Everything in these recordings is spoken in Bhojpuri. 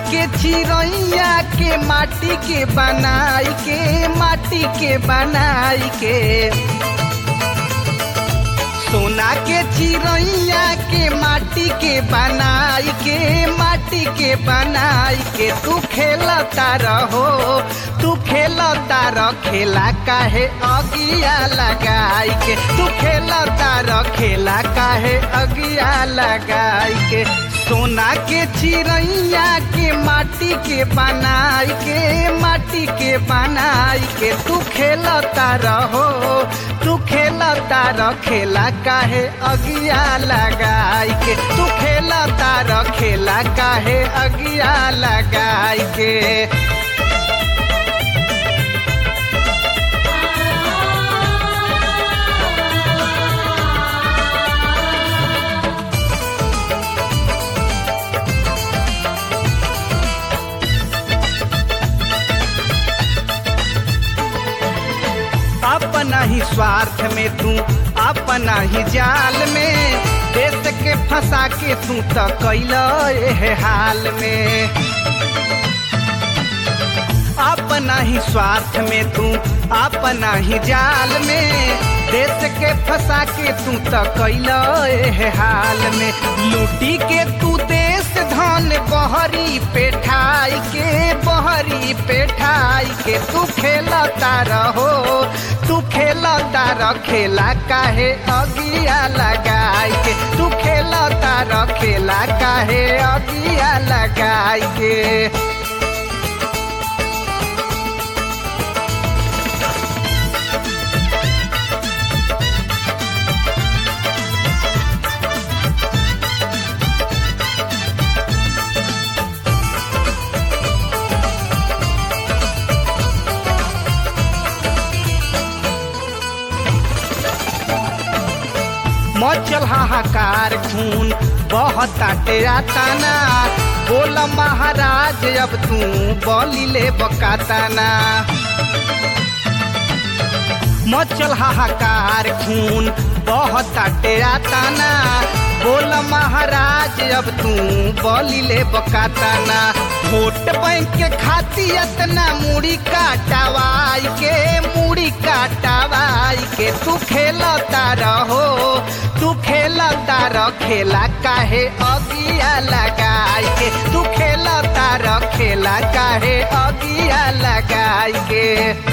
के चिड़ैया के माटी के बनाई के माटी के बनाई के सोना के चिड़ैया के माटी के बनाई के माटी के बनाई के तू खेलता रहो तू खेलता रह खेला काहे अगिया लगाई के तू खेलता रह खेला काहे अगिया लगाई के सोना के चिड़ैया के माटी के बनाई के माटी के बनाई के तू खेलता रहो तू खेलता रह खेला काहे अगिया लगाई के तू खेलता रह खेला काहे अगिया लगाई के अपना ही स्वार्थ में तू अपना ही जाल में देश के फंसा के तू तो कैल हाल में अपना ही स्वार्थ में तू अपना ही जाल में देश के फंसा के तू तो कैल हाल में लूटी के तू देश धन बहरी पेठाई के बहरी पेठाई के तू खेलता रहो तू खेलता रह खेला काहे अगिया लगाई के तू खेलता रह खेला काहे अगिया लगाई के मचल हाहाकार खून बहताटे आताना बोल महाराज अब तू बलिले बकाताना मचल हाहाकार खून बहताटे आताना बोल महाराज अब तू बलिले बकाताना वोट बैंक के खाती इतना मुड़ी काटावाई के मुड़ी काटावाई के तू खेलता रहो तू खेलता रह खेला काहे अगिया लगाई के तू खेलता रह खेला काहे अगिया लगाई के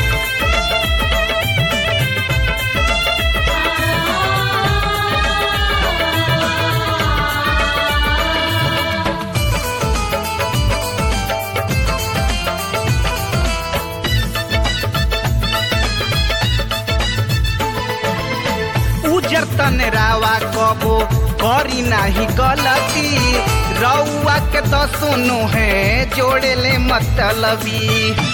उजर तन रावा कबो करी नाही गलती रउआ के तो सुनो है जोड़े ले मतलबी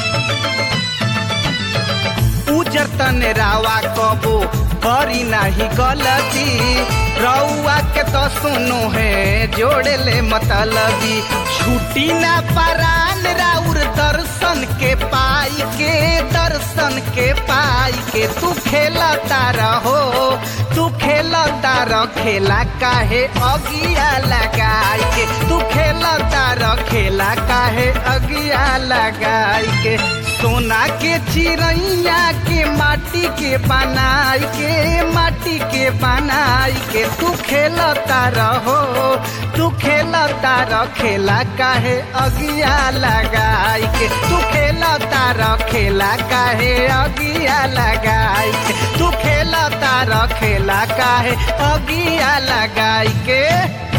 उजर तन रावा कबो करी नाही गलती रउआ के तो सुनो है जोड़े ले मतलबी छुट्टी ना परान राउर दर्शन के पाई के दर्शन के पाई के तू खेलता रहो तू खेलता रह खेला काहे अगिया लगाई के तू खेलता रह खेला काहे अगिया लगाई के सोना के चिड़ैया के माटी के बनाई के माटी के बनाई के तू खेलता रहो तू खेलता रह खेला काहे अगिया लगाई के तू खेलता रह खेला काहे अगिया लगाई के तू खेलता रह खेला काहे अगिया लगाई के